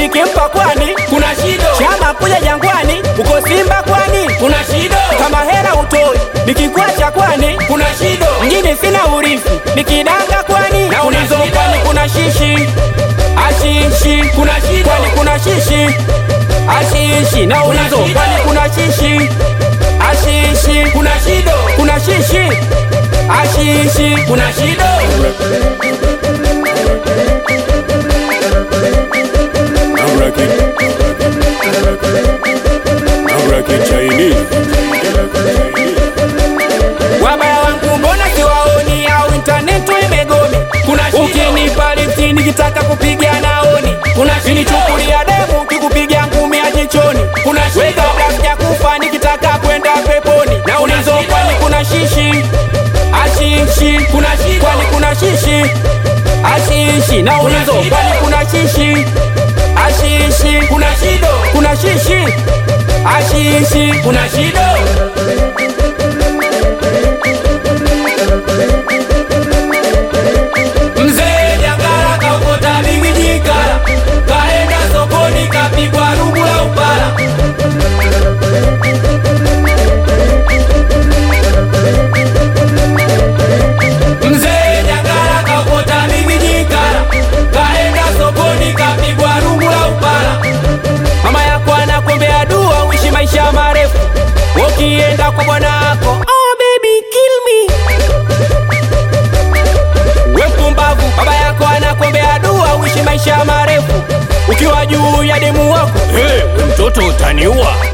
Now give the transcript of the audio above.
nikimpa kwani kuna shido chama kuja jangwani uko simba kwani kuna shido kama hera utoi nikikwacha kwani kuna shido mjini sina urithi nikidanga kwani Na una ulizo shida. kwani kuna shishi ashishi kuna shido kwani kuna shishi ashishi na Kuna ulizo shida. kwani kuna shishi ashishi kuna shido kuna shishi ashishi kuna shido I'm rocking. I'm rocking Chinese. wabaya wangu mbona siwaoni au intaneti imegome kuna shido ukinipa lifti nikitaka kupiga naoni kuna shido nichukulia demu kikupiga ngumi ya jichoni kuna we shido kabla sijakufa nikitaka kwenda peponi na Kuna ulizo shida. kwani kuna shishi ashishi kuna shido kwani kuna shishi ashishi na Kuna ulizo shida. kwani kuna shishi ashishi kuna shido kuna shishi ashishi kuna shido mzee jangala kaokota bigijikala kaenda sokoni kapigwa rubu la upala mzee jangala kaokota bigijikala kaenda sokoni kapigwa rubu la upala mama yako anakuombea dua uishi maisha marefu ukienda kwa bwanako oh, baby, kill me. we mpumbavu baba yako anakuombea dua uishi maisha marefu ukiwa juu ya demu wako Hey, mtoto utaniua.